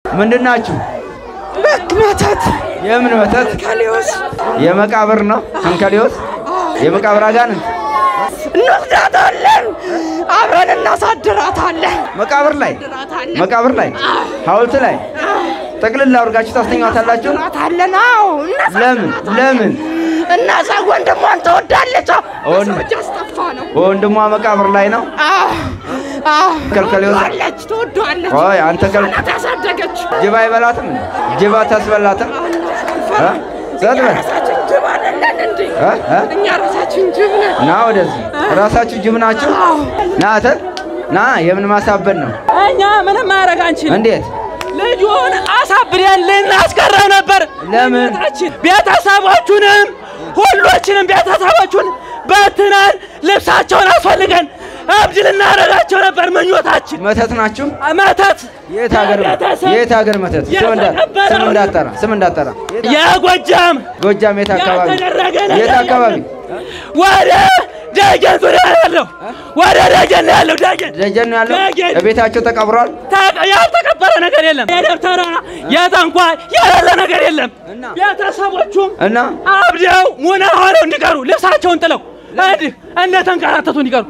ምንድን ናችሁ? መተት የምን መተት? ከሊዮስ የመቃብር ነው። አንከሊዮስ የመቃብር አጋንንት እንወስዳታለን፣ አብረን እናሳድራታለን። መቃብር ላይ መቃብር ላይ ሐውልት ላይ ጠቅልላ አድርጋችሁ ታስተኛታላችሁ። እናሳድራታለን። አዎ ለምን ለምን? እናዛ ወንድሟን ትወዳለች። ወንድ- ሰዎች አስጠፋ ነው። ወንድሟ መቃብር ላይ ነው። አዎ አዎ ከልከሌዎስ ትወዳለች፣ ትወዳለች። ቆይ አንተ ከል እናት ያሳደገች ጅብ አይበላትም? ጅብ አታስበላትም? እ? ዘጥ በል ራሳችን ጅብ አይደለን እንዴ? እ? እ? እኛ ራሳችን ጅብ ነን። ና ወደዚህ። ራሳችሁ ጅብ ናችሁ። ና አንተ ና። የምን ማሳበድ ነው? እኛ ምንም ማድረግ አንችልም። እንዴት? ልጁን አሳብደን ልናስቀረው ነበር። ለምን? ቤታችን ቤተሰቦቹንም ሁሎችንም ቤተሰቦቹን በትነን ልብሳቸውን አስፈልገን እብድ ልናደርጋቸው ነበር ምኞታችን። መተት ናችሁ? መተት የት ሀገር ቤተሰብ የት ሀገር መተት? ስም እንዳ- የተቀበረው- ስም እንዳጠራ ስም እንዳጠራ። የጎጃም ጎጃም የት አካባቢ? ያልተደረገ ነገር የት አካባቢ? ወደ ደጀን ዙሪያ ያለው ወደ ደጀን ነው ያለው ደጀን ደጀን ነው ያለው። ደጀን። ቤታቸው ተቀብሯል። ታቀ- ያልተቀበረ ነገር የለም። የደብተራ የጠንቋይ ያለ ነገር የለም። እና? ቤተሰቦቹም እና አብደው ሙና ሆነው እንዲቀሩ ልብሳቸውን ጥለው እንዲህ እንደተንከራተቱ እንዲቀሩ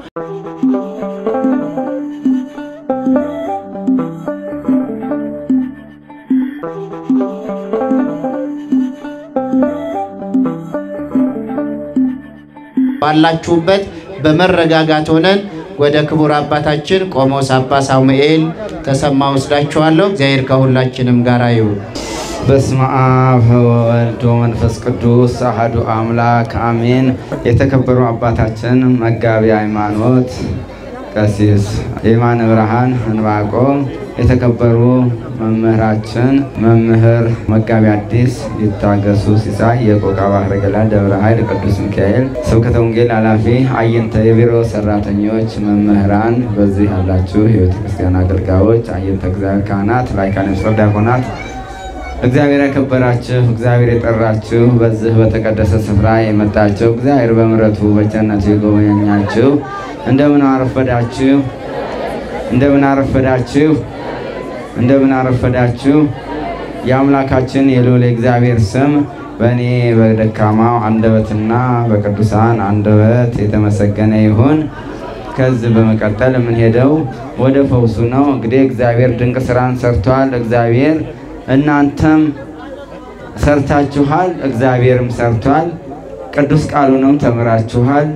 ባላችሁበት በመረጋጋት ሆነን ወደ ክቡር አባታችን ቆሞስ አባ ሳሙኤል ተሰማ ወስዳችኋለሁ። እግዚአብሔር ከሁላችንም ጋር ይሁን። በስመ አብ ወወልድ ወመንፈስ ቅዱስ አሐዱ አምላክ አሜን። የተከበሩ አባታችን መጋቢ ሃይማኖት ቀሲስ የማነ ብርሃን እንባቆም፣ የተከበሩ መምህራችን መምህር መጋቢ አዲስ ይታገሱ ሲሳይ የቆቃ ባህረ ገላ ደብረ ኃይል ቅዱስ ሚካኤል ስብከተ ወንጌል ኃላፊ፣ አየንተ የቢሮ ሰራተኞች፣ መምህራን፣ በዚህ ያላችሁ የቤተ ክርስቲያን አገልጋዮች፣ አየንተ እግዚአብሔር ካህናት፣ ላይካነ ምስጢር ዲያቆናት እግዚአብሔር ያከበራችሁ እግዚአብሔር የጠራችሁ በዚህ በተቀደሰ ስፍራ የመጣችሁ እግዚአብሔር በምሕረቱ በቸርነቱ የጎበኛችሁ እንደምን አረፈዳችሁ? እንደምን አረፈዳችሁ? እንደምን አረፈዳችሁ? የአምላካችን የልዑል እግዚአብሔር ስም በእኔ በደካማው አንደበትና በቅዱሳን አንደበት የተመሰገነ ይሁን። ከዚህ በመቀጠል የምንሄደው ወደ ፈውሱ ነው። እንግዲህ እግዚአብሔር ድንቅ ስራን ሰርቷል። እግዚአብሔር እናንተም ሰርታችኋል፣ እግዚአብሔርም ሰርቷል። ቅዱስ ቃሉንም ተምራችኋል።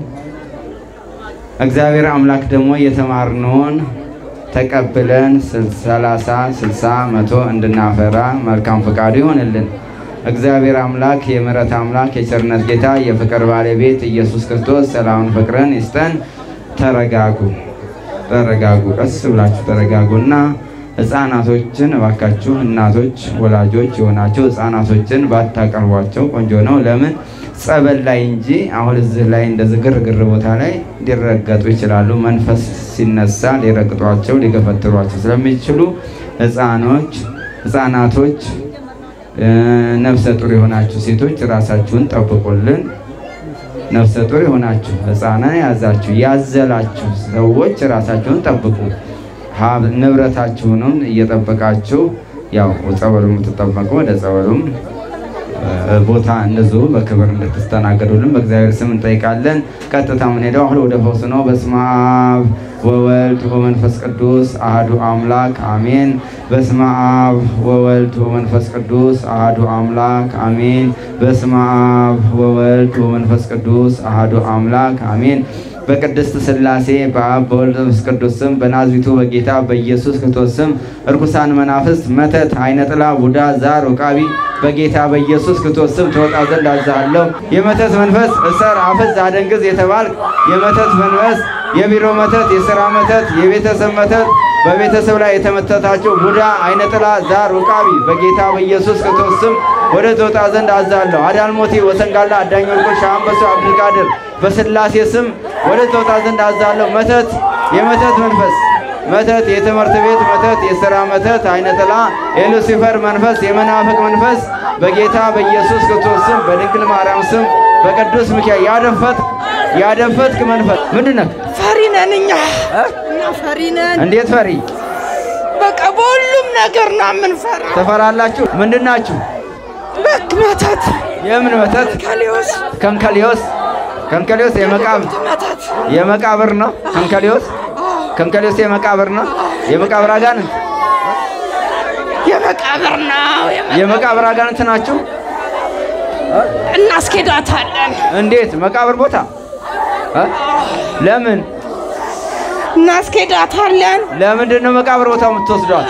እግዚአብሔር አምላክ ደግሞ የተማርነውን ተቀብለን ሰላሳ ስልሳ መቶ እንድናፈራ መልካም ፈቃዱ ይሆንልን። እግዚአብሔር አምላክ የምሕረት አምላክ የቸርነት ጌታ የፍቅር ባለቤት ኢየሱስ ክርስቶስ ሰላምን ፍቅርን ይስጠን። ተረጋጉ፣ ተረጋጉ፣ ቀስ ብላችሁ ተረጋጉና ህፃናቶችን እባካችሁ እናቶች ወላጆች የሆናቸው ህፃናቶችን ባታቀርቧቸው ቆንጆ ነው። ለምን ጸበል ላይ እንጂ አሁን እዚህ ላይ እንደዚህ ግርግር ቦታ ላይ ሊረገጡ ይችላሉ። መንፈስ ሲነሳ ሊረግጧቸው ሊገፈትሯቸው ስለሚችሉ ህፃኖች ህፃናቶች እ፣ ነፍሰ ጡር የሆናችሁ ሴቶች ራሳችሁን ጠብቁልን። ነፍሰ ጡር የሆናችሁ ህፃናን የያዛችሁ ያዘላችሁ ሰዎች ራሳችሁን ጠብቁ። ሀብ- ንብረታችሁንም እየጠበቃችሁ ያው ጸበሉ የምትጠበቁ ወደ ጸበሉም እ፣ ቦታ እንደዚሁ በክብር እንድትስተናገዱልን በእግዚአብሔር ስም እንጠይቃለን። ቀጥታ የምንሄደው አሁን ወደ ፈውስ ነው። በስመ አብ ወወልድ ወመንፈስ ቅዱስ አህዱ አምላክ አሜን። በስመ አብ ወወልድ ወመንፈስ ቅዱስ አህዱ አምላክ አሜን። በስመ አብ ወወልድ ወመንፈስ ቅዱስ አህዱ አምላክ አሜን። በቅድስት ሥላሴ በአብ በወልድ በመንፈስ ቅዱስ ስም በናዝሪቱ በጌታ በኢየሱስ ክርስቶስ ስም እርኩሳን መናፍስት፣ መተት፣ አይነ ጥላ፣ ቡዳ፣ ዛር፣ ውቃቢ በጌታ በኢየሱስ ክርስቶስ ስም ተወጣ ዘንድ አዝሃለሁ። የመተት መንፈስ እሰር፣ አፍዝ፣ አደንግዝ የተባልክ የመተት መንፈስ የቢሮ መተት፣ የሥራ መተት፣ የቤተሰብ መተት በቤተሰብ ላይ የተመተታቸው ቡዳ፣ አይነ ጥላ፣ ዛር፣ ውቃቢ በጌታ በኢየሱስ ክርስቶስ ስም ወደ ተወጣ ዘንድ አዛለሁ። አዳልሞቴ፣ ወሰንጋላ፣ አዳኝ ወርቆ፣ ሻምበሶ፣ አብዱልቃድር በስላሴ ስም ወደ ተወጣ ዘንድ አዛለሁ። መተት፣ የመተት መንፈስ መተት፣ የትምህርት ቤት መተት፣ የሥራ መተት፣ አይነ ጥላ፣ የሉሲፈር መንፈስ፣ የመናፍቅ መንፈስ በጌታ በኢየሱስ ክርስቶስ ስም በድንግል ማርያም ስም በቅዱስ ሚካኤል ያደፈትክ ያደፈትክ መንፈስ ምንድን ነህ? ፈሪ ነን እኛ እኛ ፈሪ ነን። እንዴት ፈሪ? በቃ በሁሉም ነገር ነው የምንፈራ። ትፈራላችሁ? ምንድን ናችሁ? በክ መተት የምን መተት? ከሊዮስ ከንከሊዮስ ከንከሊዮስ የመቃብር መተት የመቃብር ነው። ከንከሊዮስ ከንከሊዮስ የመቃብር ነው። የመቃብር አጋንንት የመቃብር ነው። የመ- የመቃብር አጋንንት ናችሁ። እናስኬዳታለን እንዴት? መቃብር ቦታ እ? ለምን እናስኬዳታለን። ለምንድን ነው መቃብር ቦታ የምትወስዷት?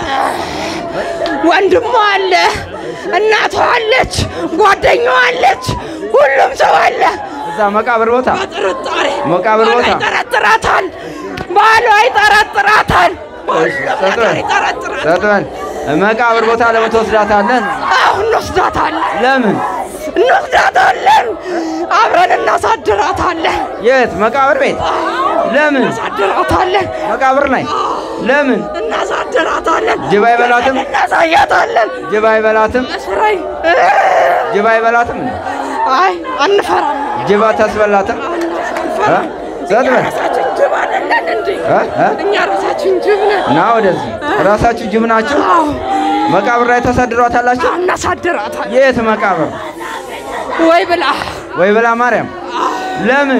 ወንድሟ አለ፣ እናቷ አለች፣ ጓደኛዋ አለች፣ ሁሉም ሰው አለ። እዛ መቃብር ቦታ በጥርጣሬ መቃብር ባሏ ቦታ? ይጠረጥራታል። ባሏ ይጠረጥራታል። ሰጥበን ይጠረጥራታል። ሰጥበን መቃብር ቦታ ለምን ትወስዳታለን? አሁን እንወስዳታለን ለምን? እንወስዳታለን። አብረን እናሳድራታለን። የት? መቃብር ቤት። ለምን? እናሳድራታለን። መቃብር ላይ ለምን? እናሳድራታለን። ጅብ አይበላትም? እናሳያታለን። ጅብ አይበላትም? መስራይ ጅብ አይበላትም? አይ አንፈራም። ጅብ አታስበላትም? እ? ሰጥበን ራሳችን ጅብ አይደለን እንዴ? እ? እ? እኛ ራሳችን ጅብ ነን። ና ወደዚህ። ራሳችሁ ጅብ ናችሁ። አዎ መቃብር ላይ ታሳድሯታላችሁ? እናሳድራታለን። የት መቃብር? ወይ ብላ ወይ ብላ ማርያም። ለምን?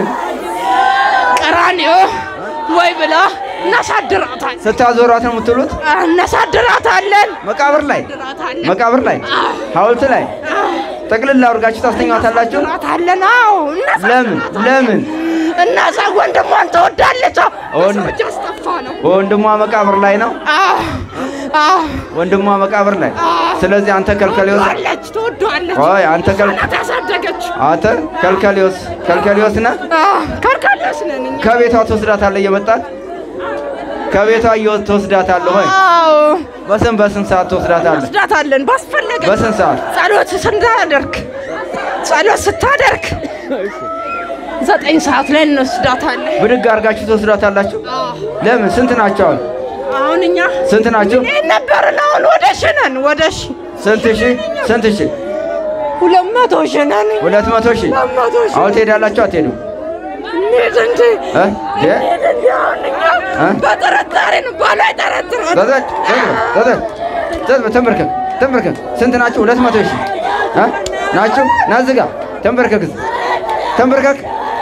ቀራንዮ ወይ ብላ እናሳድራታለን። ስታዞሯት ነው የምትውሉት? እናሳድራታለን። መቃብር ላይ እናሳድራታለን። መቃብር ላይ ሐውልት ላይ ጠቅልላ አድርጋችሁ ታስተኛታላችሁ? እናሳድራታለን። አዎ ለምን? ለምን? እናዛ ወንድሟን ትወዳለች። ወንድ- ሰዎች አስጠፋ ነው። ወንድሟ መቃብር ላይ ነው። አዎ አዎ ወንድሟ መቃብር ላይ። ስለዚህ አንተ ከልከሌዎስ ትወዳለች፣ ትወዳለች። ኦይ አንተ ከል እናት ያሳደገች አንተ ከልከሌዎስ ከልከሌዎስ ነህ። ከርካሌዎች ነን እኛ። ከቤቷ ትወስዳታለህ እየመጣት ከቤቷ እየወ- ትወስዳታለህ ሆይ አዎ በስንት በስንት ሰዓት ትወስዳታለህ? ወስዳታለን። ባስፈለገ በስንት ሰዓት? ጸሎት ስታደርግ ጸሎት ስታደርግ ዘጠኝ ሰዓት ላይ እንወስዳታለን። ብድግ አድርጋችሁ ትወስዳታላችሁ? ለምን? ስንት ናቸው አሁን? አሁን እኛ ስንት ናቸው? ይህን ነበርን። አሁን ወደ ሺ ነን። ወደ ሺ ስንት ሺህ? ስንት ሺህ? ሁለት መቶ ሺ ነን። ሁለት መቶ ሺህ ሁለት መቶ ሺ አሁን ትሄዳላችሁ አትሄዱ? እንሂድ እንጂ እ? እ? እንሂድ እንጂ አሁን እኛ እ? በጥርጣሬ ነው። ባሏ ይጠረጥራል። ዘዘን ዘዘን ዘዘን ተንበርከክ ተንበርከክ። ስንት ናችሁ? ሁለት መቶ ሺህ እ? ናችሁ? ና እዚህ ጋር ተንበርከክ፣ እዚህ ተንበርከክ።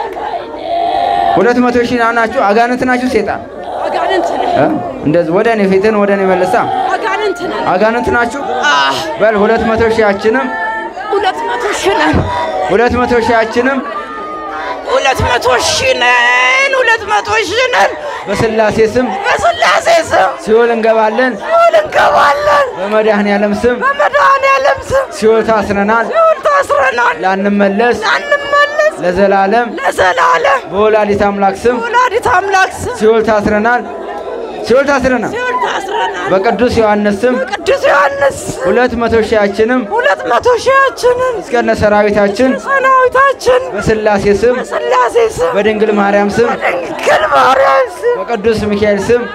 ሁለት መቶ ሺህ ና ናችሁ። አጋንንት ናችሁ? ሴጣን አጋንንት ነን። እ? እንደዚህ ወደ እኔ ፊትን ወደ እኔ መልሳ። አጋንንት ነን። አጋንንት ናችሁ? አህ በል ሁለት መቶ ሺያችንም ሁለት መቶ ሺ ነን። ሁለት መቶ ሺያችንም ሁለት መቶ ሺ ነን። ሁለት መቶ ሺ ነን። በስላሴ ስም በስላሴ ስም ሲኦል እንገባለን። ሲኦል እንገባለን። በመድኃኔዓለም ስም በመድኃኔዓለም ስም ሲኦል ታስረናል። ሲኦል ታስረናል። ላንመለስ አንመለስ ለዘላለም ለዘላለም በወላዲት አምላክ ስም ወላዲት አምላክ ስም ሲኦል ታስረናል። ሲኦል ታስረናል። ሲኦል ታስረናል። በቅዱስ ዮሐንስ ስም በቅዱስ ዮሐንስ ስም ሁለት መቶ ሺያችንም ሁለት መቶ ሺያችንን እስከነ ሰራዊታችን ሰራዊታችን በስላሴ ስም በስላሴ ስም በድንግል ማርያም ስም በድንግል ማርያም ስም በቅዱስ ሚካኤል ስም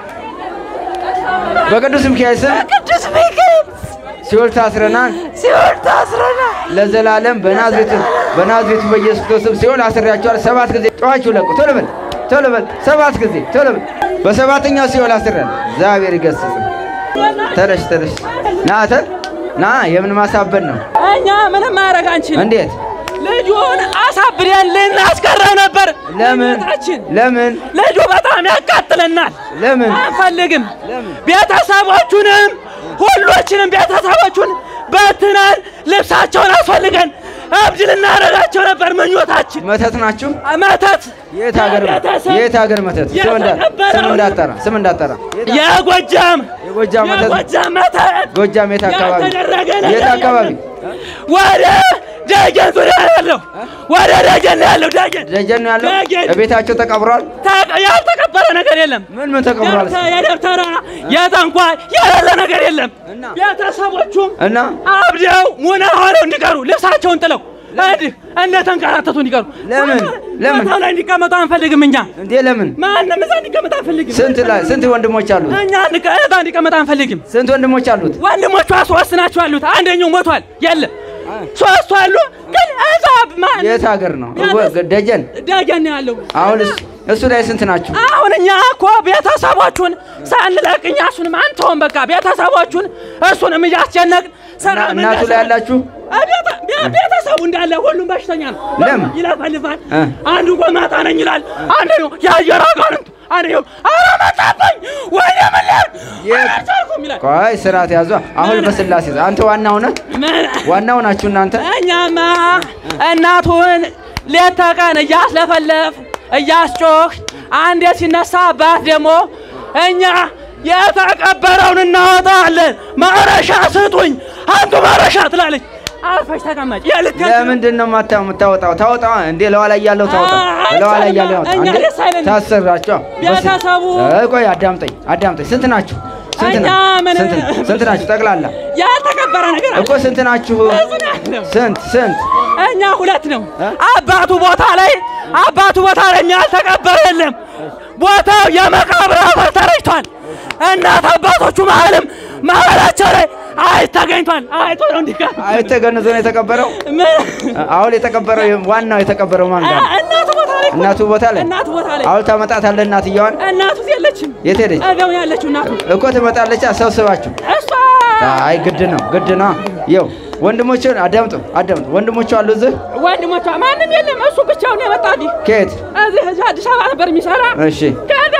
በቅዱስ ሚካኤል ስም በቅዱስ ሚካኤል ሲኦል ታስረናል። ሲኦል ታስረናል። ለዘላለም በናዝሬቱ በናዝሬቱ በኢየሱስ ክርስቶስ ሲኦል አስሬያቸዋል። ሰባት ጊዜ ጨዋችሁ ለቁ። ቶሎ በል ቶሎ በል ሰባት ጊዜ ቶሎ በል። በሰባተኛው ሲኦል አስረን እግዚአብሔር ይገስጽ። ተነሽ ተነሽ ና አንተ ና። የምን ማሳበድ ነው? እኛ ምንም ማድረግ አንችልም። እንዴት? ልጁን አሳብደን ልናስቀረው ነበር። ለምን ምኞታችን። ለምን ልጁ በጣም ያቃጥለናል። ለምን አንፈልግም። ቤተሰቦቹንም ሁሎችንም ቤተሰቦቹን በትነን ልብሳቸውን አስፈልገን እብድ ልናደርጋቸው ነበር ምኞታችን። መተት ናችሁ? መተት የት ሀገር የቤተሰብ የት ሀገር መተት? ስም እንዳ- ስም እንዳጠራ ስም እንዳጠራ የጎጃም የጎጃም መተት የጎጃም መተት ጎጃም የት አካባቢ ያልተደረገ የት ነገር አካባቢ ወደ ደጀን ዙሪያ ያለው ወደ ደጀን ነው ያለው። ደጀን ደጀን ነው ያለው ደጀን። ቤታቸው ተቀብሯል ታ- ያልተቀበረ ነገር የለም። ምን ምን ተቀብሯል ደብተ- የደብተራ የጠንቋይ የሌለ ነገር የለም። እና? ቤተሰቦቹም እና አብደው ሙና ሆነው እንዲቀሩ ልብሳቸውን ጥለው እንዲህ እንደተንከራተቱ እንዲቀሩ ለምን? ለምን? ቦታው ላይ እንዲቀመጡ አንፈልግም። እኛ እንዴ ለምን ማንም እዛ እንዲቀመጥ አንፈልግም። ስንት ላይ ስንት ወንድሞች አሉት እኛ እንዲቀ- እዛ እንዲቀመጥ አንፈልግም። ስንት ወንድሞች አሉት ወንድሞቿ ሶስት ናቸው ያሉት። አንደኛው ሞቷል። የለም ሶስቱ አሉ። ግን እዛ ማን የት ሀገር ነው ያለ- ደጀን ደጀን ነው ያለው። አሁንስ እሱ ላይ ስንት ናችሁ? አሁን እኛ እኮ ቤተሰቦቹን ሳንለቅ እኛ እሱንም አንተውም በቃ ቤተሰቦቹን እሱንም እያስጨነቅን ሰላም እናቱ ላይ ያላችሁ ቤተ- ቤ- ቤተሰቡ እንዳለ ሁሉም በሽተኛ ነው። ለምን? ይለፈልፋል። እ። አንዱ ጎማጣ ነኝ ይላል፣ አንዱ ነው የአየር አጋንንት፣ አንዱ ነው ኧረ መጣብኝ ወይኔ ምን ልል የት? አልቻልኩም ይላል። ቆይ ስርዓት ያዟ። አሁን በስላሴ አንተ ዋናው ነህ፣ ምን ዋናው ናችሁ እናንተ። እኛማ እናቱን ሌት ተቀን እያስለፈለፍ እያስጮህ አንዴ ሲነሳ አባት ደግሞ እኛ የተቀበረውን እናወጣለን፣ ማረሻ ስጡኝ፣ አንቱ ማረሻ ትላለች። አርፈሽ ተቀመጭ። የልክ ለምንድን ነው የማታ- የምታወጣው? ታወጣ እንዴ ለዋ ላይ ያለው ታወጣ፣ አይ፣ ለዋ ላይ አይቻልም። ያለው ያወጣ። እኛ አንዴ ደስ አይለንም። ታሰራቸው። ቤተሰቡ እ፣ ቆይ አዳምጠኝ፣ አዳምጠኝ። ስንት ናችሁ? ስንት እኛ ና- ምን- ስንት ስንት ናችሁ ጠቅላላ? ያልተቀበረ ነገር አለ። እኮ ስንት ናችሁ? ብዙ ነው ያለው። ስንት ስንት? እኛ ሁለት ነው። እ? አባቱ ቦታ ላይ አባቱ ቦታ ላይ ያልተቀበረ የለም። ቦታው የመቃብር አፈር ተረጭቷል። እናት አባቶቹ መሀልም መሀላቸው ላይ አይጥ ተገኝቷል። አይጦ ነው እንዲህ ጋር አይ ተገንዞ ነው የተቀበረው። ምን- አሁን የተቀበረው ዋናው የተቀበረው ማን ጋር ነው? እናቱ ቦታ ላይ እኮ- እናቱ ቦታ ላይ እናቱ ቦታ ላይ አሁን ታመጣታለህ እናትየዋን። እናቱ የለችም። የት ሄደች? እዛው ያለችው እናቱ እኮ ትመጣለች። ሰብስባችሁ እሷ አይ ግድ ነው ግድ ነው። ይኸው ወንድሞቹን አዳምጡ አዳምጡ። ወንድሞቹ አሉ እዚህ ወንድሞቿ ማንም የለም። እሱ ብቻውን የመጣ እንዲህ ከየት? እዚህ እዚህ አዲስ አበባ ነበር የሚሰራ እሺ ከዛ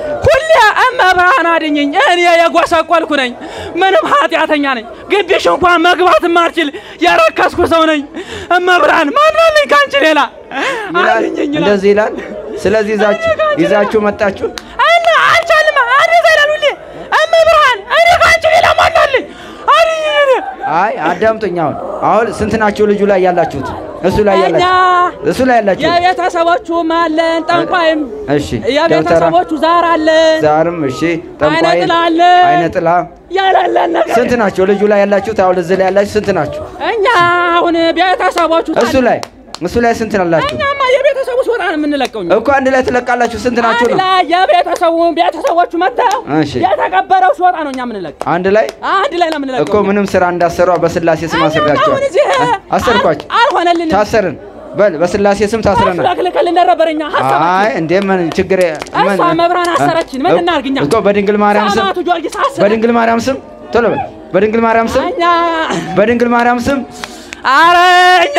ሁሌ እመብርሃን አድኝኝ፣ እኔ የጎሰቆልኩ ነኝ፣ ምንም ኃጢአተኛ ነኝ፣ ግቢሽ እንኳን መግባት ማልችል የረከስኩ ሰው ነኝ። እመብርሃን ማናለኝ ከአንቺ ሌላ ይላል አድኝኝ ይላል። እንደዚህ ይላል። ስለዚህ ይዛችሁ ይዛችሁ መጣችሁ። እና አልቻልም አንድ ይላል ሁሌ እመብርሃን፣ እኔ ከአንቺ ሌላ ማናለኝ አድኝኝ እኔ አይ አዳምጡኝ። አሁን አሁን ስንት ናችሁ ልጁ ላይ ያላችሁት? እሱ ላይ እኛ ያላችሁ እሱ ላይ ያላችሁት? የቤተሰቦቹም አለን ጠንቋይም እሺ ደብተራ የቤተሰቦቹ ዛር አለን ዛርም እሺ ጠንቋይ አይነ ጥላ አለ። አይነ ጥላ ያላለን ነገር ስንት ናቸው ልጁ ላይ ያላችሁት? አሁን እዚህ ላይ ያላችሁ ስንት ናችሁ? እኛ አሁን ቤተሰቦቹ እሱ ላይ እሱ ላይ ስንት ናላችሁ? እኛማ የቤተሰቡ ሲወጣ ነው የምንለቀው። እኛ እኮ አንድ ላይ ትለቃላችሁ። ስንት ናችሁ አንድ ነው? ላይ የቤተሰቡ ቤተሰቦቹ መጥተው እሺ። የተቀበረው ሲወጣ ነው እኛ የምንለቀው። አንድ ላይ አንድ ላይ ነው የምንለቀው። እኮ ምንም ስራ እንዳሰሯ በስላሴ ስም እኛማ አስሬያቸዋል። አሁን እዚህ አሰርኳቸው። አል- አልሆነልንም። ታሰርን። በል በስላሴ ስም ታስረናል። አስለክልክልን ነበር እኛ አይ ሀሳባችን። እንዴ ምን ችግር ምን እሷ መብራን አሰረችን። ምን እናድርግ እኛ? እኮ በድንግል ማርያም ስም ሰማዕቱ ጊዮርጊስ አሰረ። በድንግል ማርያም ስም ቶሎ በል በድንግል ማርያም ስም እኛ በድንግል ማርያም ስም አረ እኛ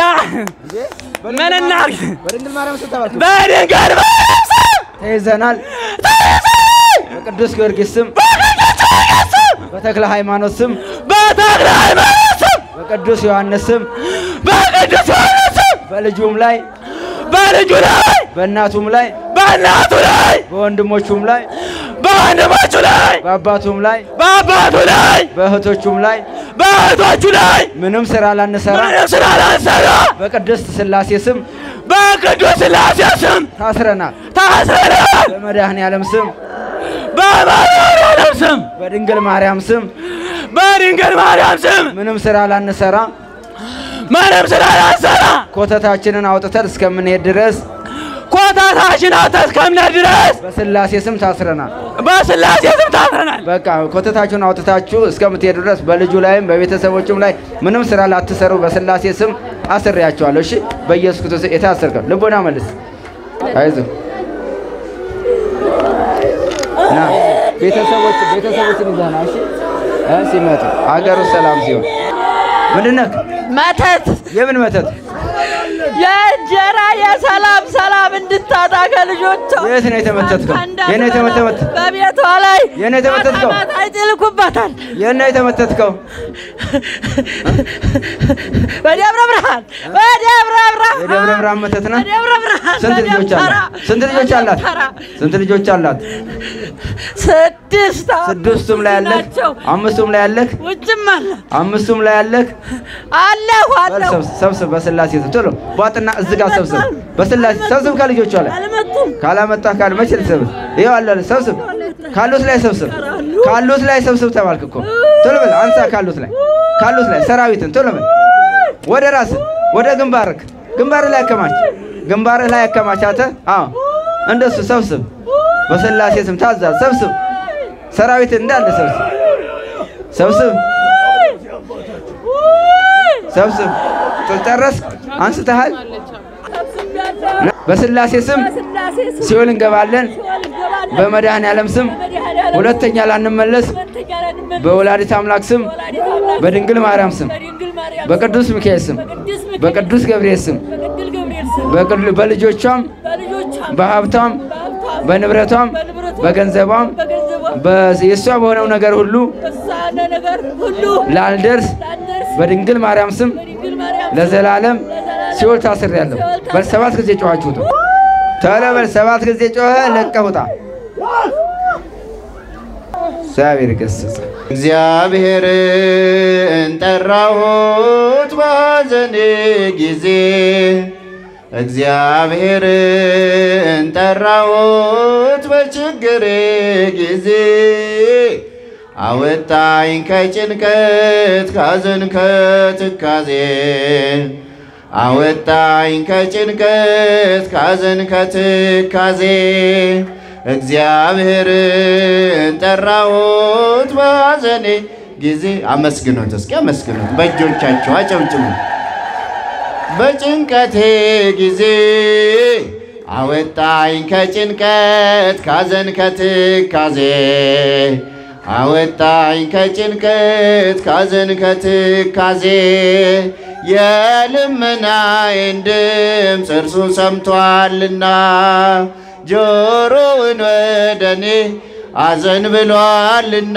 ምን እናድርግ? በድንግል ማርያም ስም ተባልኩ በድንግል ማርያም ስም ተይዘናል። በቅዱስ ጊዮርጊስ ስም በተክለ ሃይማኖት ስም በተክለ ሃይማኖት ስም በቅዱስ ዮሐንስ ስም በቅዱስ ዮሐንስ ስም በልጁም ላይ በልጁ ላይ በእናቱም ላይ በእናቱ ላይ በወንድሞቹም ላይ በወንድሞቹ ላይ በአባቱም ላይ በአባቱ ላይ በእህቶቹም ላይ በእህቶቹ ላይ ምንም ስራ ላንሰራ ምንም ስላላሰራ በቅድስት ሥላሴ ስም በቅዱስ ሥላሴ ስም ታስረናል። ታስረናል። በመድኃኔ ዓለም ስም በማርያም ስም በድንግል ማርያም ስም በድንግል ማርያም ስም ምንም ስራ ላንሰራ ምንም ስላላሰራ ኮተታችንን አውጥተን እስከምንሄድ ድረስ ኮታታችን አውጥተን እስከምንሄድ ድረስ በሥላሴ ስም ታስረናል። በሥላሴ ስም ታስረናል። በቃ ኮተታችሁን አውጥታችሁ እስከምትሄዱ ድረስ በልጁ ላይም በቤተሰቦችም ላይ ምንም ስራ ላትሰሩ በሥላሴ ስም አስሬያቸዋለሁ። እሺ፣ በኢየሱስ ክርስቶስ የታሰርከው ልቦና መልስ። አይዞህ ና ቤተሰቦች ቤተሰቦችን ይዘህ ና። እሺ እ ሲመጡ አገሩ ሰላም ሲሆን ምንድን ነህ? መተት የምን መተት? የእንጀራ የሰላም ሰላም እንድታጣ ከልጆቿ የት ነው የተመተትከው? የት ነው የተመተት? በቤቷ ላይ የት ነው የተመተትከው? ማታ ማታ ይጥልኩባታል። የት ነው የተመተትከው? በደብረ ብርሃን በደብረ ብርሃን የደብረ ብርሃን መተት ነህ? በደብረ ብርሃን ስንት ልጆች በደብተራ፣ አላት? ስንት ልጆች አላት? በደብተራ። ስንት ልጆች አላት? ስድስት ስድስቱም ላይ ያለህ? ናቸው። አምስቱም ላይ ያለህ? ውጭም አለ አምስቱም ላይ ያለህ? አለሁ በል አለሁ ሰብስብ፣ ሰብስብ በስላሴ ስም ቶሎ ቧጥና እዚህ ጋር ሰብስብ። በስላሴ ሰብስብ ከልጆቿ ላይ አልመጡም። ካላመጣህ ካል መቼ ልትሰብስብ? ይኸው አለ ሰብስብ። ካሉት ላይ ሰብስብ፣ ካሉት ላይ ሰብስብ ተባልክ እኮ። ቶሎ በል አንሳ፣ ካሉት ላይ ካሉት ላይ ሰራዊትን ቶሎ በል ወደ ራስህ ወደ ግንባርክ ግንባርህ ላይ አከማች፣ ግንባርህ ላይ አከማች። አንተ አዎ፣ እንደሱ ሰብስብ። በስላሴ ስም ታዛዝ፣ ሰብስብ። ሰራዊትን እንዳለ ሰብስብ፣ ሰብስብ፣ ሰብስብ። ጨረስክ? አንስተሃል? በስላሴ ስም በስላሴ ስም ሲኦል እንገባለን። ሲኦል እንገባለን። በመድኃኔ ዓለም ስም በመድኃኔዓለም ሁለተኛ ላንመለስ። ሁለተኛ ላንመለስ። በወላዲት አምላክ ስም በወላዲተ አምላክ ስም በድንግል ማርያም ስም በድንግል ማርያም ስም በቅዱስ ሚካኤል ስም በቅዱስ ሚካኤል በቅዱስ ገብርኤል ስም በቅዱስ ገብርኤል ስም በቅዱ- በልጆቿም በልጆቿም በሀብቷም በሀብቷም በንብረቷም በንብረቷም በገንዘቧም በገንዘቧም በ- የእሷ በሆነው ነገር ሁሉ በሳነ ነገር ሁሉ ላልደርስ ላንደርስ በድንግል ማርያም ስም በድንግል ማርያም ስም ለዘላለም ለዘላለም ሲኦል ታስሬያለሁ። በል ሰባት ጊዜ ጮኻችሁ ውጡ። ቶሎ በል ሰባት ጊዜ ጮኸ ለቀህ ውጣ። እግዚአብሔር ይገስጽ። እግዚአብሔርን ጠራሁት በሐዘኔ ጊዜ እግዚአብሔርን ጠራሁት በችግሬ ጊዜ አወጣኝ ከጭንቀት ካዘን ከትካዜ አወጣኝ ከጭንቀት ካዘን ከትካዜ እግዚአብሔርን ጠራሁት በሐዘኔ ጊዜ አመስግኖት እስኪ አመስግኖት በእጆቻቸው አጨብጭቡ በጭንቀቴ ጊዜ አወጣኝ ከጭንቀት ካዘን ከትካዜ አወጣኝ ከጭንቀት ካዘን ከትካዜ የልመናዬን ድምፅ እርሱ ሰምቷልና ጆሮውን ወደ እኔ አዘን ብሏልና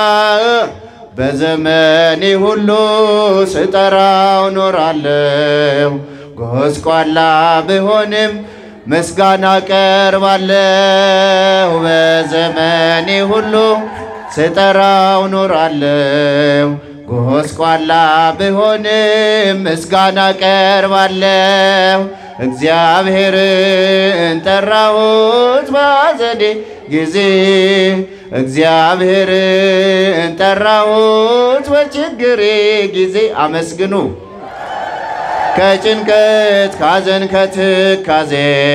በዘመኔ ሁሉ ስጠራው ኖራለሁ። ጎስቋላ ብሆንም ምስጋና ቀርባለሁ። በዘመኔ ሁሉ ስጠራው ኖራለሁ። ጎስቋላ ብሆንም ምስጋና ቀርባለሁ። እግዚአብሔርን ጠራሁት በሐዘኔ ጊዜ እግዚአብሔርን ጠራሁት በችግሬ ጊዜ አመስግኑ ከጭንቀት ካዘን ከትካዜ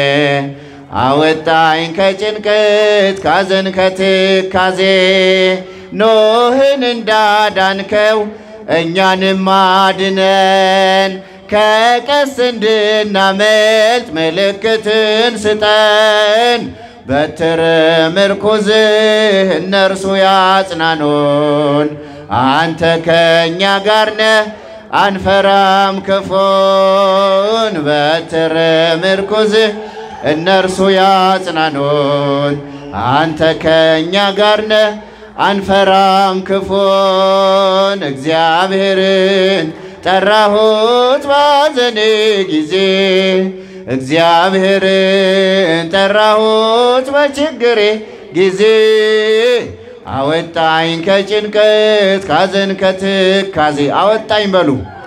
አወጣኝ ከጭንቀት ካዘን ከትካዜ ኖህን እንዳዳንከው እኛንም አድነን ከቀስ እንድናመልጥ ምልክትን ስጠን በትር ምርኩዝህ እነርሱ ያጽናኑን አንተ ከእኛ ጋር ነህ አንፈራም ክፉን በትር ምርኩዝህ እነርሱ ያጽናኑን አንተ ከእኛ ጋር ነህ አንፈራም ክፉን እግዚአብሔርን ጠራሁት ባዘኔ ጊዜ እግዚአብሔርን ጠራሁት በችግሬ ጊዜ አወጣኝ ከጭንቀት ካዘን ከትካዜ አወጣኝ በሉ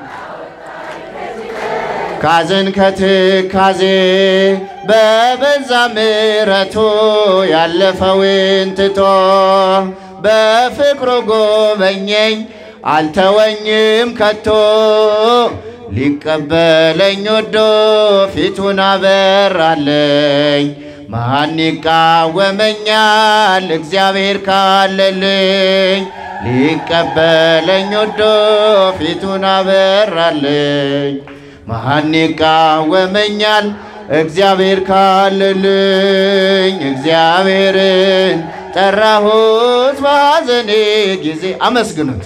ካዘን ከትካዜ በበዛ ምሕረቱ ያለፈውን ትቶ በፍቅሩ ጎበኘኝ አልተወኝም ከቶ ሊቀበለኝ ወዶ ፊቱን አበራለኝ። ማን ይቃወመኛል? እግዚአብሔር ካለልኝ ሊቀበለኝ ወዶ ፊቱን አበራለኝ። ማን ይቃወመኛል? እግዚአብሔር ካለልኝ እግዚአብሔርን ጠራሁት በሐዘኔ ጊዜ አመስግኑት።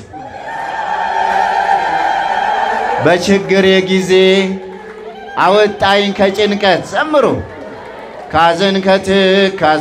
በችግሬ ጊዜ አወጣኝ ከጭንቀት ዘምሩ ካዘን ከትካዜ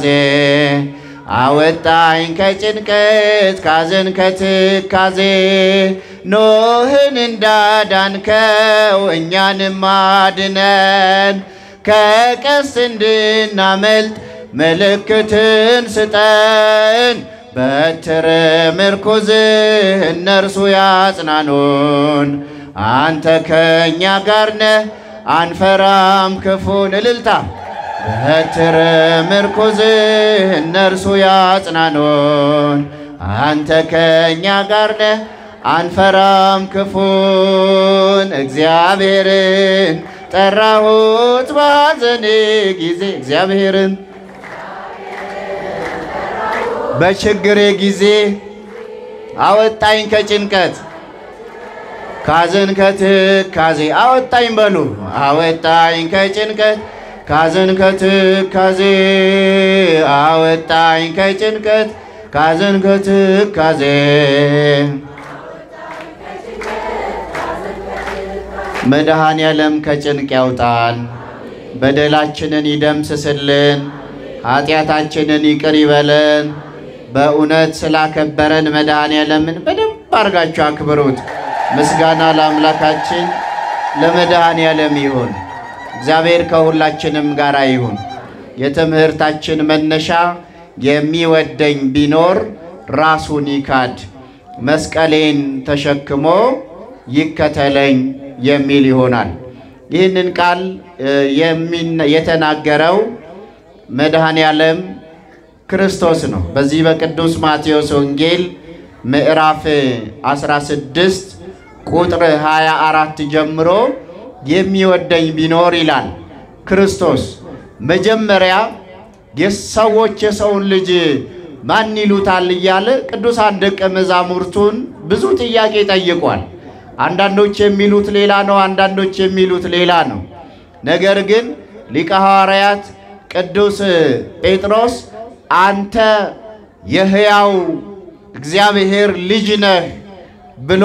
አወጣኝ ከጭንቀት ካዘን ከትካዜ ኖህን እንዳዳንከው እኛንም አድነን ከቀስ እንድናመልጥ ምልክትን ስጠን በትር ምርኩዝህ እነርሱ ያጽናኑን አንተ ከእኛ ጋር ነህ አንፈራም ክፉን እልልታ በትር ምርኩዝህ እነርሱ ያጽናኑን አንተ ከእኛ ጋር ነህ አንፈራም ክፉን እግዚአብሔርን ጠራሁት በሐዘኔ ጊዜ እግዚአብሔርን በችግሬ ጊዜ አወጣኝ ከጭንቀት ካዘን ከትካዜ አወጣኝ በሉ አወጣኝ ከጭንቀት ካዘን ከትካዜ አወጣኝ ከጭንቀት ካዘን ከትካዜ መድኃኔ ዓለም ከጭንቅ ያውጣን፣ በደላችንን ይደምስስልን፣ ኃጢአታችንን ይቅር ይበለን። በእውነት ስላከበረን መድኃኔ ዓለምን በደንብ አድርጋችሁ አክብሩት። ምስጋና ለአምላካችን ለመድኃኔ ዓለም ይሁን። እግዚአብሔር ከሁላችንም ጋር ይሁን። የትምህርታችን መነሻ የሚወደኝ ቢኖር ራሱን ይካድ መስቀሌን ተሸክሞ ይከተለኝ የሚል ይሆናል። ይህንን ቃል የሚነ- የተናገረው መድኃኔ ዓለም ክርስቶስ ነው። በዚህ በቅዱስ ማቴዎስ ወንጌል ምዕራፍ 16 ቁጥር 24 ጀምሮ የሚወደኝ ቢኖር ይላል ክርስቶስ መጀመሪያ የሰዎች የሰውን ልጅ ማን ይሉታል እያለ ቅዱሳን ደቀ መዛሙርቱን ብዙ ጥያቄ ጠይቋል። አንዳንዶች የሚሉት ሌላ ነው፣ አንዳንዶች የሚሉት ሌላ ነው። ነገር ግን ሊቀ ሐዋርያት ቅዱስ ጴጥሮስ አንተ የሕያው እግዚአብሔር ልጅ ነህ ብሎ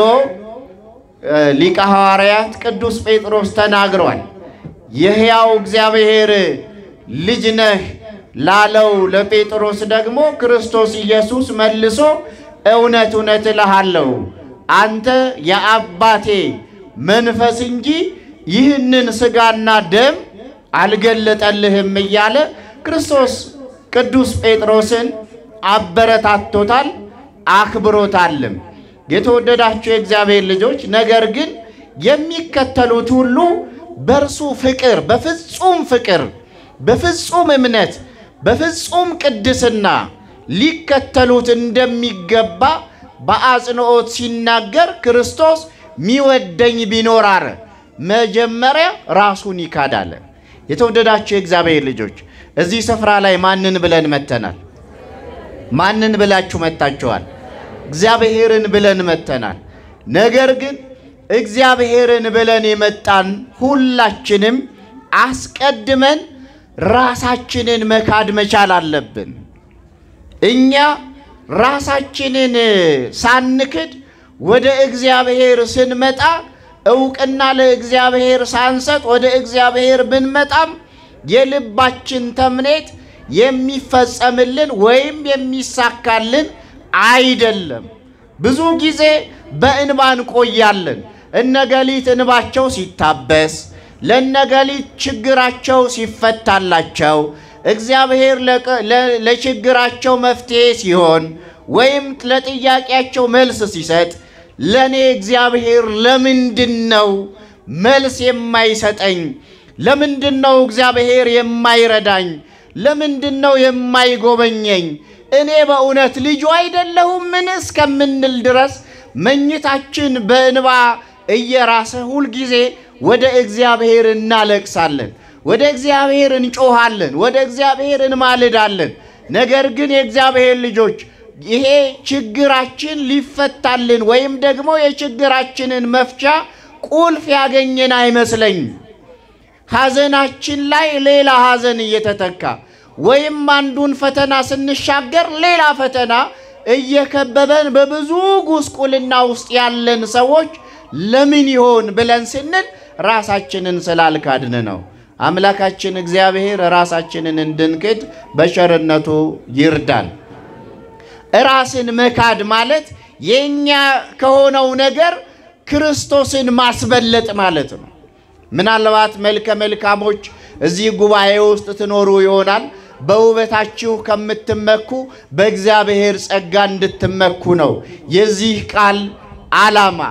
እ ሊቀ ሐዋርያት ቅዱስ ጴጥሮስ ተናግሯል። የሕያው እግዚአብሔር ልጅ ነህ ላለው ለጴጥሮስ ደግሞ ክርስቶስ ኢየሱስ መልሶ እውነት እውነት እልሃለሁ አንተ የአባቴ መንፈስ እንጂ ይህንን ሥጋና ደም አልገለጠልህም እያለ ክርስቶስ ቅዱስ ጴጥሮስን አበረታቶታል፣ አክብሮታልም። የተወደዳችሁ የእግዚአብሔር ልጆች ነገር ግን የሚከተሉት ሁሉ በእርሱ ፍቅር በፍጹም ፍቅር በፍጹም እምነት በፍጹም ቅድስና ሊከተሉት እንደሚገባ በአጽንዖት ሲናገር ክርስቶስ ሚወደኝ ቢኖር አለ መጀመሪያ ራሱን ይካዳል። የተወደዳችሁ የእግዚአብሔር ልጆች እዚህ ስፍራ ላይ ማንን ብለን መተናል? ማንን ብላችሁ መታችኋል? እግዚአብሔርን ብለን መተናል። ነገር ግን እግዚአብሔርን ብለን የመጣን ሁላችንም አስቀድመን ራሳችንን መካድ መቻል አለብን። እኛ ራሳችንን ሳንክድ ወደ እግዚአብሔር ስንመጣ እውቅና ለእግዚአብሔር ሳንሰጥ ወደ እግዚአብሔር ብንመጣም የልባችን ተምኔት የሚፈጸምልን ወይም የሚሳካልን አይደለም። ብዙ ጊዜ በእንባ እንቆያለን። እነገሊት እንባቸው ሲታበስ፣ ለነገሊት ችግራቸው ሲፈታላቸው፣ እግዚአብሔር ለቀ- ለ- ለችግራቸው መፍትሄ ሲሆን ወይም ለጥያቄያቸው መልስ ሲሰጥ ለእኔ እግዚአብሔር ለምንድን ነው መልስ የማይሰጠኝ? ለምንድን ነው እግዚአብሔር የማይረዳኝ? ለምንድን ነው የማይጎበኘኝ? እኔ በእውነት ልጁ አይደለሁምን እስከምንል ድረስ መኝታችን በእንባ እየራሰ ሁልጊዜ ወደ እግዚአብሔር እናለቅሳለን፣ ወደ እግዚአብሔር እንጮኻለን፣ ወደ እግዚአብሔር እንማልዳለን። ነገር ግን የእግዚአብሔር ልጆች ይሄ ችግራችን ሊፈታልን ወይም ደግሞ የችግራችንን መፍቻ ቁልፍ ያገኘን አይመስለኝም። ሐዘናችን ላይ ሌላ ሐዘን እየተተካ ወይም አንዱን ፈተና ስንሻገር ሌላ ፈተና እየከበበን በብዙ ጉስቁልና ውስጥ ያለን ሰዎች ለምን ይሆን ብለን ስንል ራሳችንን ስላልካድን ነው። አምላካችን እግዚአብሔር ራሳችንን እንድንክድ በቸርነቱ ይርዳን። ራስን መካድ ማለት የኛ ከሆነው ነገር ክርስቶስን ማስበለጥ ማለት ነው። ምናልባት መልከ መልካሞች እዚህ ጉባኤ ውስጥ ትኖሩ ይሆናል። በውበታችሁ ከምትመኩ በእግዚአብሔር ጸጋ እንድትመኩ ነው የዚህ ቃል ዓላማ።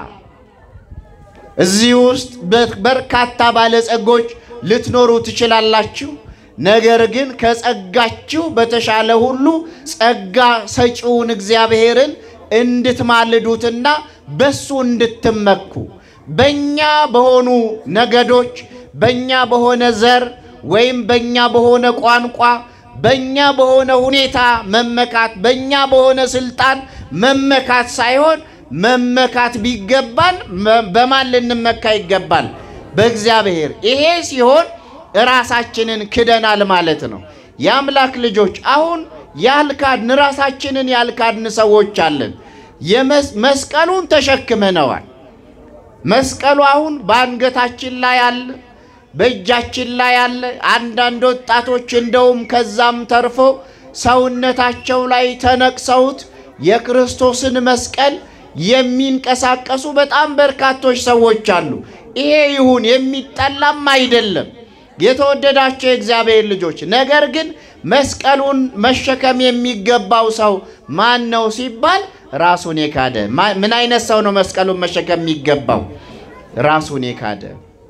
እዚህ ውስጥ በርካታ ባለጸጎች ልትኖሩ ትችላላችሁ። ነገር ግን ከጸጋችሁ በተሻለ ሁሉ ጸጋ ሰጪውን እግዚአብሔርን እንድትማልዱትና በሱ እንድትመኩ በእኛ በሆኑ ነገዶች፣ በእኛ በሆነ ዘር ወይም በእኛ በሆነ ቋንቋ፣ በእኛ በሆነ ሁኔታ መመካት፣ በእኛ በሆነ ስልጣን መመካት ሳይሆን መመካት ቢገባን በማን ልንመካ ይገባል? በእግዚአብሔር። ይሄ ሲሆን ራሳችንን ክደናል ማለት ነው። የአምላክ ልጆች አሁን ያልካድን ራሳችንን ያልካድን ሰዎች አለን። የመስ- መስቀሉን ተሸክመነዋል። መስቀሉ አሁን በአንገታችን ላይ አለ፣ በእጃችን ላይ አለ። አንዳንድ ወጣቶች እንደውም ከዛም ተርፎ ሰውነታቸው ላይ ተነቅሰውት የክርስቶስን መስቀል የሚንቀሳቀሱ በጣም በርካቶች ሰዎች አሉ። ይሄ ይሁን የሚጠላም አይደለም። የተወደዳቸው የእግዚአብሔር ልጆች፣ ነገር ግን መስቀሉን መሸከም የሚገባው ሰው ማን ነው ሲባል ራሱን የካደ ማ- ምን አይነት ሰው ነው መስቀሉን መሸከም የሚገባው? ራሱን የካደ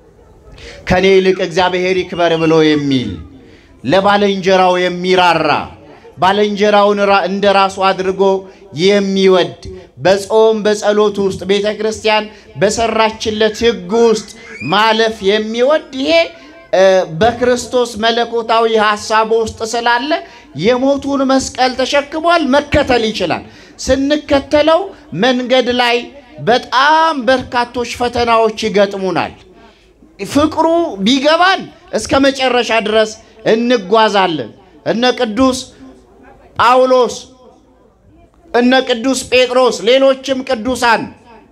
ከኔ ይልቅ እግዚአብሔር ይክበር ብሎ የሚል ለባልንጀራው የሚራራ ባልንጀራውን ራ- እንደ ራሱ አድርጎ የሚወድ በጾም በጸሎት ውስጥ ቤተ ክርስቲያን በሰራችለት ሕግ ውስጥ ማለፍ የሚወድ ይሄ እ፣ በክርስቶስ መለኮታዊ ሐሳብ ውስጥ ስላለ የሞቱን መስቀል ተሸክሟል፣ መከተል ይችላል። ስንከተለው መንገድ ላይ በጣም በርካቶች ፈተናዎች ይገጥሙናል። ፍቅሩ ቢገባን እስከ መጨረሻ ድረስ እንጓዛለን። እነ ቅዱስ ጳውሎስ፣ እነ ቅዱስ ጴጥሮስ፣ ሌሎችም ቅዱሳን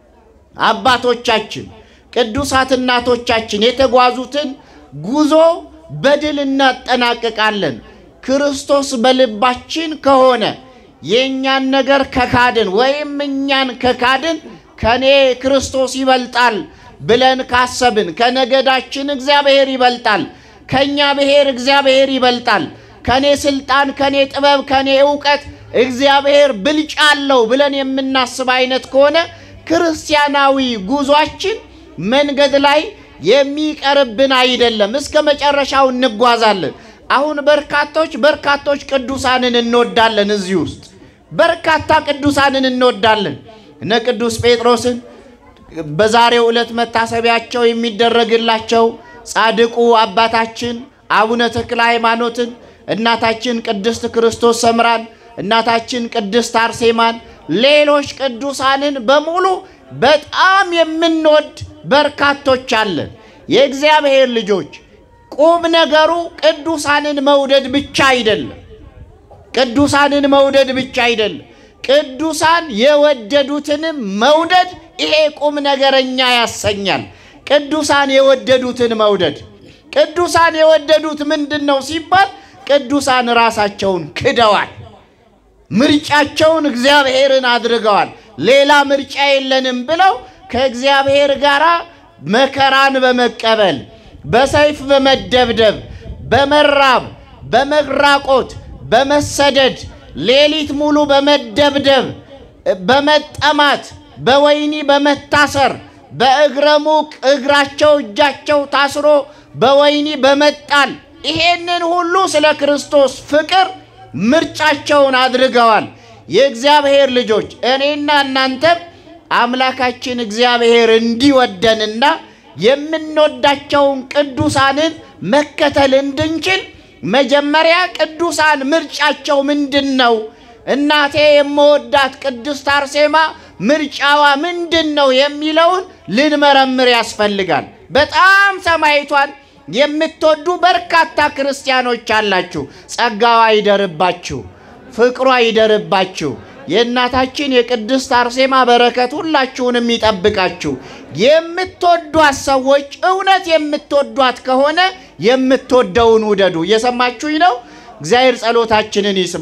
አባቶቻችን፣ ቅዱሳት እናቶቻችን የተጓዙትን ጉዞ በድል እናጠናቅቃለን። ክርስቶስ በልባችን ከሆነ የእኛን ነገር ከካድን ወይም እኛን ከካድን ከኔ ክርስቶስ ይበልጣል ብለን ካሰብን ከነገዳችን እግዚአብሔር ይበልጣል፣ ከእኛ ብሔር እግዚአብሔር ይበልጣል፣ ከኔ ስልጣን፣ ከኔ ጥበብ፣ ከኔ እውቀት እግዚአብሔር ብልጫ አለው ብለን የምናስብ አይነት ከሆነ ክርስቲያናዊ ጉዟችን መንገድ ላይ የሚቀርብን አይደለም። እስከ መጨረሻው እንጓዛለን። አሁን በርካቶች በርካቶች ቅዱሳንን እንወዳለን። እዚህ ውስጥ በርካታ ቅዱሳንን እንወዳለን። እነ ቅዱስ ጴጥሮስን በዛሬው ዕለት መታሰቢያቸው የሚደረግላቸው ጻድቁ አባታችን አቡነ ተክለ ሃይማኖትን፣ እናታችን ቅድስት ክርስቶስ ሰምራን፣ እናታችን ቅድስት አርሴማን፣ ሌሎች ቅዱሳንን በሙሉ በጣም የምንወድ በርካቶች አለን። የእግዚአብሔር ልጆች ቁም ነገሩ ቅዱሳንን መውደድ ብቻ አይደለም። ቅዱሳንን መውደድ ብቻ አይደለም። ቅዱሳን የወደዱትንም መውደድ ይሄ ቁም ነገረኛ ያሰኛል። ቅዱሳን የወደዱትን መውደድ ቅዱሳን የወደዱት ምንድን ነው ሲባል ቅዱሳን ራሳቸውን ክደዋል። ምርጫቸውን እግዚአብሔርን አድርገዋል። ሌላ ምርጫ የለንም ብለው ከእግዚአብሔር ጋር መከራን በመቀበል በሰይፍ በመደብደብ በመራብ በመራቆት በመሰደድ ሌሊት ሙሉ በመደብደብ በመጠማት በወህኒ በመታሰር በእግረ ሙቅ እግራቸው እጃቸው ታስሮ በወህኒ በመጣል ይሄንን ሁሉ ስለ ክርስቶስ ፍቅር ምርጫቸውን አድርገዋል። የእግዚአብሔር ልጆች እኔና እናንተም አምላካችን እግዚአብሔር እንዲወደንና የምንወዳቸውን ቅዱሳንን መከተል እንድንችል መጀመሪያ ቅዱሳን ምርጫቸው ምንድን ነው? እናቴ የምወዳት ቅድስት አርሴማ ምርጫዋ ምንድን ነው የሚለውን ልንመረምር ያስፈልጋል። በጣም ሰማይቷን የምትወዱ በርካታ ክርስቲያኖች አላችሁ። ጸጋዋ ይደርባችሁ፣ ፍቅሯ ይደርባችሁ። የእናታችን የቅድስት አርሴማ በረከት ሁላችሁንም ይጠብቃችሁ። የምትወዷት ሰዎች እውነት የምትወዷት ከሆነ የምትወደውን ውደዱ። እየሰማችሁኝ ነው? እግዚአብሔር ጸሎታችንን ይስማ።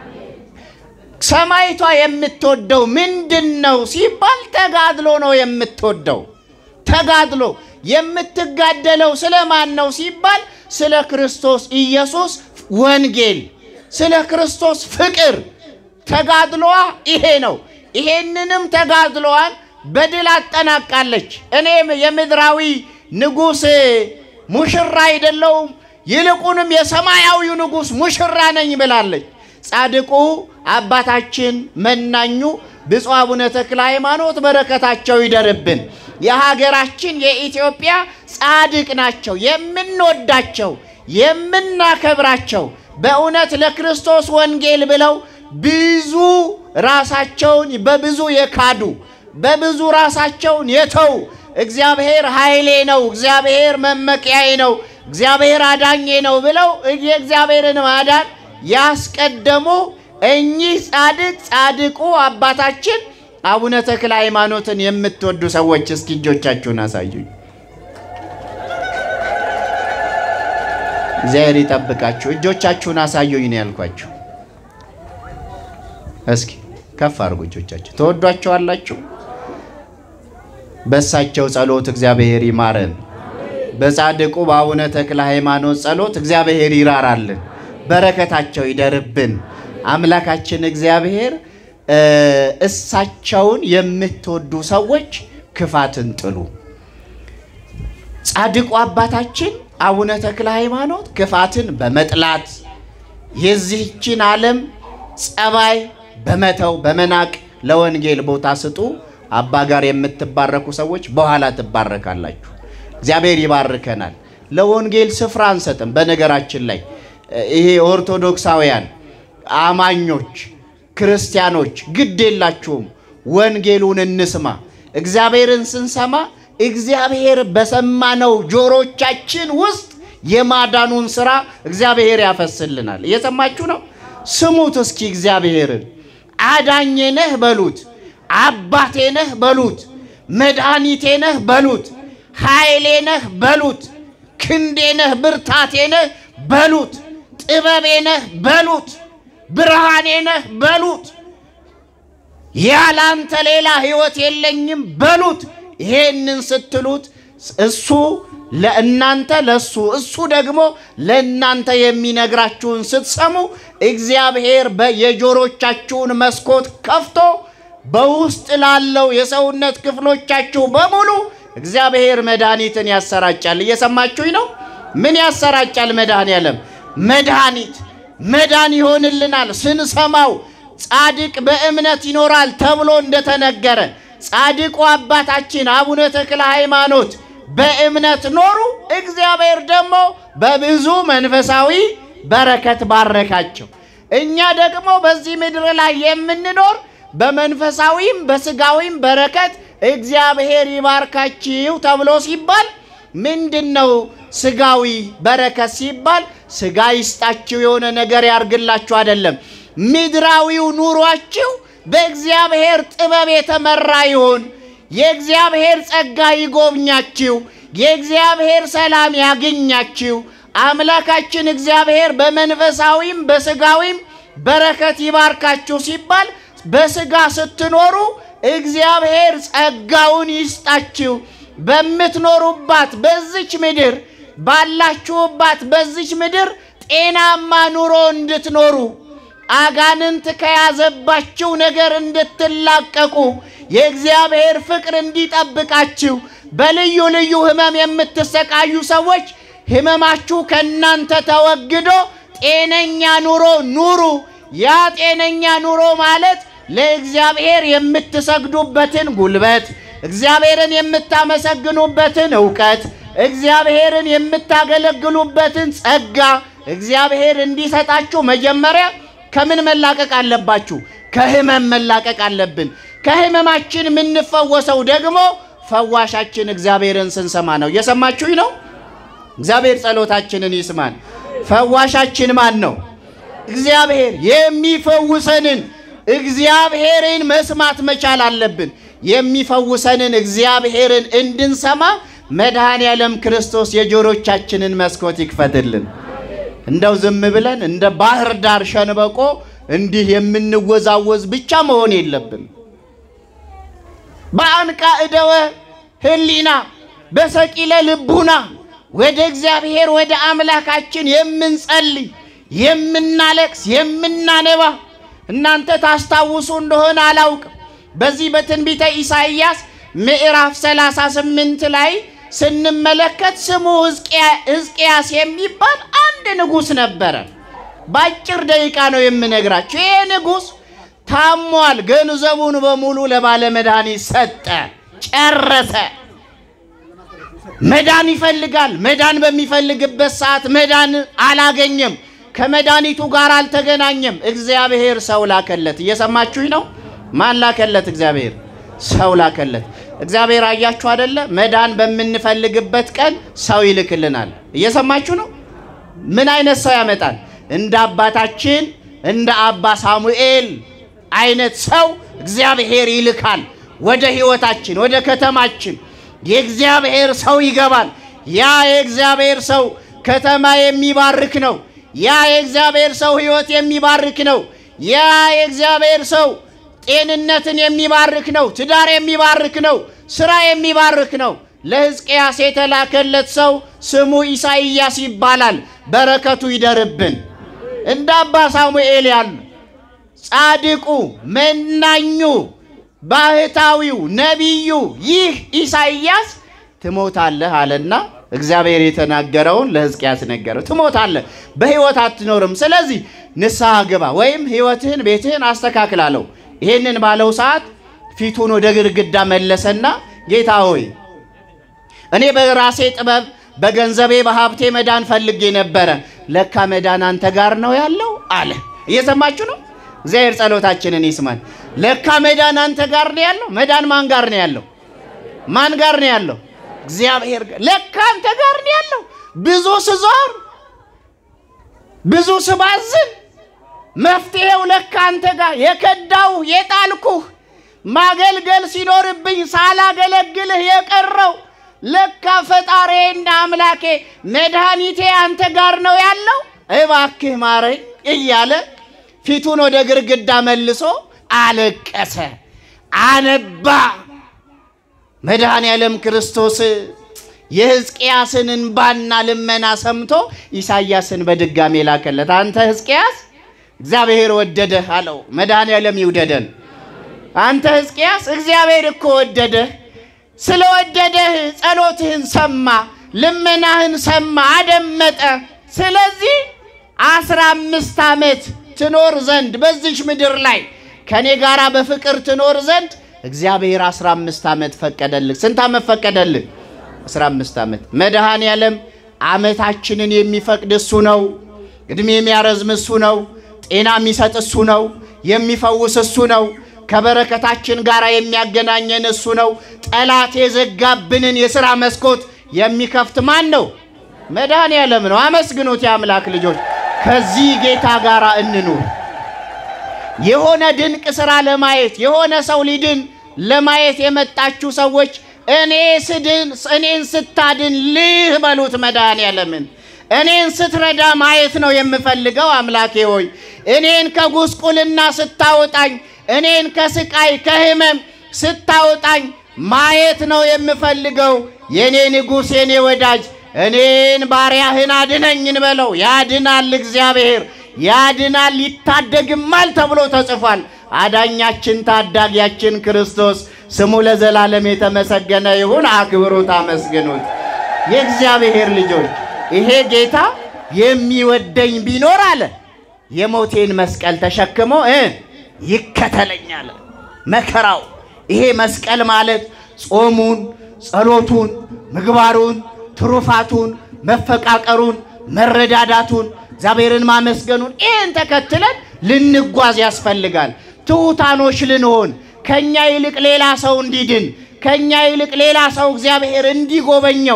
ሰማይቷ የምትወደው ምንድን ነው ሲባል ተጋድሎ ነው የምትወደው። ተጋድሎ የምትጋደለው ስለ ማን ነው ሲባል ስለ ክርስቶስ ኢየሱስ ወንጌል፣ ስለ ክርስቶስ ፍቅር። ተጋድሎዋ ይሄ ነው። ይሄንንም ተጋድሎዋን በድል አጠናቃለች። እኔም የምድራዊ ንጉሥ ሙሽራ አይደለውም፣ ይልቁንም የሰማያዊው ንጉሥ ሙሽራ ነኝ ብላለች። ጻድቁ አባታችን መናኙ ብፁዕ አቡነ ተክለ ሃይማኖት በረከታቸው ይደርብን። የሀገራችን የኢትዮጵያ ጻድቅ ናቸው። የምንወዳቸው የምናከብራቸው በእውነት ለክርስቶስ ወንጌል ብለው ብዙ ራሳቸውን በብዙ የካዱ በብዙ ራሳቸውን የተው እግዚአብሔር ኃይሌ ነው፣ እግዚአብሔር መመኪያዬ ነው፣ እግዚአብሔር አዳኜ ነው ብለው የእግዚአብሔርን ማዳን ያስቀደሙ እኚህ ጻድቅ ጻድቁ አባታችን አቡነ ተክለ ሃይማኖትን የምትወዱ ሰዎች እስኪ እጆቻችሁን አሳዩኝ። እግዚአብሔር ይጠብቃችሁ። እጆቻችሁን አሳዩኝ ነው ያልኳችሁ። እስኪ ከፍ አድርጉ እጆቻችሁ። ተወዷቸዋላችሁ። በእሳቸው ጸሎት እግዚአብሔር ይማረን። በጻድቁ በአቡነ ተክለ ሃይማኖት ጸሎት እግዚአብሔር ይራራልን፣ በረከታቸው ይደርብን። አምላካችን እግዚአብሔር እሳቸውን የምትወዱ ሰዎች ክፋትን ጥሉ። ጻድቁ አባታችን አቡነ ተክለ ሃይማኖት ክፋትን በመጥላት የዚህችን ዓለም ጸባይ በመተው በመናቅ ለወንጌል ቦታ ስጡ። አባ ጋር የምትባረኩ ሰዎች በኋላ ትባረካላችሁ። እግዚአብሔር ይባርከናል። ለወንጌል ስፍራ አንሰጥም። በነገራችን ላይ ይሄ ኦርቶዶክሳውያን አማኞች ክርስቲያኖች ግድ የላችሁም። ወንጌሉን እንስማ። እግዚአብሔርን ስንሰማ እግዚአብሔር በሰማነው ጆሮቻችን ውስጥ የማዳኑን ስራ እግዚአብሔር ያፈስልናል። እየሰማችሁ ነው? ስሙት እስኪ እግዚአብሔርን። አዳኜ ነህ በሉት፣ አባቴ ነህ በሉት፣ መድኃኒቴ ነህ በሉት፣ ኃይሌ ነህ በሉት፣ ክንዴ ነህ ብርታቴ ነህ በሉት፣ ጥበቤ ነህ በሉት፣ ብርሃኔ ነህ በሉት፣ ያላንተ ሌላ ሕይወት የለኝም በሉት። ይሄንን ስትሉት እሱ ለእናንተ ለሱ እሱ ደግሞ ለእናንተ የሚነግራችሁን ስትሰሙ እግዚአብሔር የጆሮቻችሁን መስኮት ከፍቶ በውስጥ ላለው የሰውነት ክፍሎቻችሁ በሙሉ እግዚአብሔር መድኃኒትን ያሰራጫል። እየሰማችሁኝ ነው? ምን ያሰራጫል? መድኃኔዓለም መድኃኒት መዳን ይሆንልናል ስንሰማው። ጻድቅ በእምነት ይኖራል ተብሎ እንደተነገረ ጻድቁ አባታችን አቡነ ተክለ ሃይማኖት በእምነት ኖሩ። እግዚአብሔር ደግሞ በብዙ መንፈሳዊ በረከት ባረካቸው። እኛ ደግሞ በዚህ ምድር ላይ የምንኖር በመንፈሳዊም በስጋዊም በረከት እግዚአብሔር ይባርካችሁ ተብሎ ሲባል ምንድን ነው ስጋዊ በረከት ሲባል ስጋ ይስጣችሁ የሆነ ነገር ያርግላችሁ አይደለም። ምድራዊው ኑሯችሁ በእግዚአብሔር ጥበብ የተመራ ይሁን። የእግዚአብሔር ጸጋ ይጎብኛችሁ። የእግዚአብሔር ሰላም ያገኛችሁ። አምላካችን እግዚአብሔር በመንፈሳዊም በስጋዊም በረከት ይባርካችሁ ሲባል በስጋ ስትኖሩ እግዚአብሔር ጸጋውን ይስጣችሁ። በምትኖሩባት በዚች ምድር ባላችሁባት በዚች ምድር ጤናማ ኑሮ እንድትኖሩ አጋንንት ከያዘባችሁ ነገር እንድትላቀቁ የእግዚአብሔር ፍቅር እንዲጠብቃችሁ በልዩ ልዩ ሕመም የምትሰቃዩ ሰዎች ሕመማችሁ ከእናንተ ተወግዶ ጤነኛ ኑሮ ኑሩ። ያ ጤነኛ ኑሮ ማለት ለእግዚአብሔር የምትሰግዱበትን ጉልበት፣ እግዚአብሔርን የምታመሰግኑበትን እውቀት፣ እግዚአብሔርን የምታገለግሉበትን ጸጋ እግዚአብሔር እንዲሰጣችሁ መጀመሪያ ከምን መላቀቅ አለባችሁ? ከህመም መላቀቅ አለብን። ከህመማችን የምንፈወሰው ደግሞ ፈዋሻችን እግዚአብሔርን ስንሰማ ነው። እየሰማችሁኝ ነው? እግዚአብሔር ጸሎታችንን ይስማን። ፈዋሻችን ማን ነው? እግዚአብሔር። የሚፈውሰንን እግዚአብሔርን መስማት መቻል አለብን። የሚፈውሰንን እግዚአብሔርን እንድንሰማ መድኃኔ ዓለም ክርስቶስ የጆሮቻችንን መስኮት ይክፈትልን። እንደው ዝም ብለን እንደ ባህር ዳር ሸንበቆ እንዲህ የምንወዛወዝ ብቻ መሆን የለብን። በአንቃ እደወ ህሊና በሰቂለ ልቡና ወደ እግዚአብሔር ወደ አምላካችን የምንጸልይ የምናለቅስ የምናነባ እናንተ ታስታውሱ እንደሆነ አላውቅም። በዚህ በትንቢተ ኢሳይያስ ምዕራፍ 38 ላይ ስንመለከት ስሙ ሕዝቅያስ የሚባል አንድ ንጉሥ ነበረ። በአጭር ደቂቃ ነው የምነግራቸው። ይሄ ንጉሥ ታሟል። ገንዘቡን በሙሉ ለባለ መድኃኒት ሰጠ፣ ጨረሰ። መዳን ይፈልጋል። መዳን በሚፈልግበት ሰዓት መዳን አላገኘም። ከመድኃኒቱ ጋር አልተገናኘም። እግዚአብሔር ሰው ላከለት። እየሰማችሁኝ ነው? ማን ላከለት? እግዚአብሔር ሰው ላከለት። እግዚአብሔር አያችሁ አደለ? መዳን በምንፈልግበት ቀን ሰው ይልክልናል። እየሰማችሁ ነው? ምን አይነት ሰው ያመጣል? እንደ አባታችን እንደ አባ ሳሙኤል አይነት ሰው እግዚአብሔር ይልካል። ወደ ህይወታችን፣ ወደ ከተማችን የእግዚአብሔር ሰው ይገባል። ያ የእግዚአብሔር ሰው ከተማ የሚባርክ ነው። ያ የእግዚአብሔር ሰው ህይወት የሚባርክ ነው። ያ የእግዚአብሔር ሰው ጤንነትን የሚባርክ ነው። ትዳር የሚባርክ ነው። ስራ የሚባርክ ነው። ለሕዝቅያስ የተላከለት ሰው ስሙ ኢሳይያስ ይባላል። በረከቱ ይደርብን። እንደ አባ ሳሙኤል ያሉ ጻድቁ፣ መናኙ፣ ባህታዊው፣ ነቢዩ ይህ ኢሳይያስ ትሞታለህ አለና እግዚአብሔር የተናገረውን ለሕዝቅያስ ነገረው። ትሞታለህ፣ በሕይወት አትኖርም። ስለዚህ ንስሐ ግባ ወይም ሕይወትህን ቤትህን አስተካክላለሁ። ይህንን ባለው ሰዓት ፊቱን ወደ ግድግዳ መለሰና ጌታ ሆይ እኔ በራሴ ጥበብ በገንዘቤ በሀብቴ መዳን ፈልጌ ነበረ፣ ለካ መዳን አንተ ጋር ነው ያለው አለ። እየሰማችሁ ነው? እግዚአብሔር ጸሎታችንን ይስማል። ለካ መዳን አንተ ጋር ነው ያለው። መዳን ማን ጋር ነው ያለው? ማን ጋር ነው ያለው? እግዚአብሔር ጋር። ለካ አንተ ጋር ነው ያለው። ብዙ ስዞር ብዙ ስባዝን መፍትሄው ለካ አንተ ጋር የከዳው የጣልኩህ ማገልገል ሲኖርብኝ ሳላገለግልህ የቀረው ለካ ፈጣሪዬና አምላኬ መድኃኒቴ አንተ ጋር ነው ያለው፣ እባክህ ማረኝ እያለ ፊቱን ወደ ግርግዳ መልሶ አለቀሰ፣ አነባ። መድኃኔ ዓለም ክርስቶስ የሕዝቅያስን እንባና ልመና ሰምቶ ኢሳይያስን በድጋሜ ላከለት። አንተ ሕዝቅያስ እግዚአብሔር ወደደህ አለው። መድኃኔ ዓለም ይውደደን። አንተ ሕዝቅያስ እግዚአብሔር እኮ ወደደህ። ስለወደደህ ጸሎትህን ሰማ፣ ልመናህን ሰማ፣ አደመጠ። ስለዚህ አስራ አምስት ዓመት ትኖር ዘንድ በዚች ምድር ላይ ከእኔ ጋር በፍቅር ትኖር ዘንድ እግዚአብሔር አስራ አምስት ዓመት ፈቀደልህ። ስንት ዓመት ፈቀደልህ? አስራ አምስት ዓመት። መድኃኔ ዓለም ዓመታችንን የሚፈቅድ እሱ ነው። ዕድሜ የሚያረዝም እሱ ነው። ጤና የሚሰጥ እሱ ነው። የሚፈውስ እሱ ነው። ከበረከታችን ጋር የሚያገናኘን እሱ ነው። ጠላት የዘጋብንን የሥራ መስኮት የሚከፍት ማን ነው? መድኃኔ ዓለም ነው። አመስግኑት የአምላክ ልጆች። ከዚህ ጌታ ጋር እንኑር። የሆነ ድንቅ ሥራ ለማየት የሆነ ሰው ሊድን ለማየት የመጣችሁ ሰዎች እኔ ስድን እኔን ስታድን ልህ በሉት መድኃኔ ዓለምን እኔን ስትረዳ ማየት ነው የምፈልገው። አምላኬ ሆይ እኔን ከጉስቁልና ስታወጣኝ እኔን ከስቃይ ከህመም ስታወጣኝ ማየት ነው የምፈልገው። የኔ ንጉሥ የኔ ወዳጅ እኔን ባሪያህን አድነኝ እንበለው። ያድናል፣ እግዚአብሔር ያድናል፣ ይታደግማል ተብሎ ተጽፏል። አዳኛችን ታዳጊያችን ክርስቶስ ስሙ ለዘላለም የተመሰገነ ይሁን። አክብሩት፣ አመስግኑት። የእግዚአብሔር ልጆች ይሄ ጌታ የሚወደኝ ቢኖር አለ የሞቴን መስቀል ተሸክሞ እ ይከተለኛል። መከራው ይሄ መስቀል ማለት ጾሙን፣ ጸሎቱን፣ ምግባሩን፣ ትሩፋቱን፣ መፈቃቀሩን፣ መረዳዳቱን፣ እግዚአብሔርን ማመስገኑን ይህን ተከትለን ልንጓዝ ያስፈልጋል። ትሑታኖች ልንሆን ከእኛ ይልቅ ሌላ ሰው እንዲድን ከእኛ ይልቅ ሌላ ሰው እግዚአብሔር እንዲጎበኘው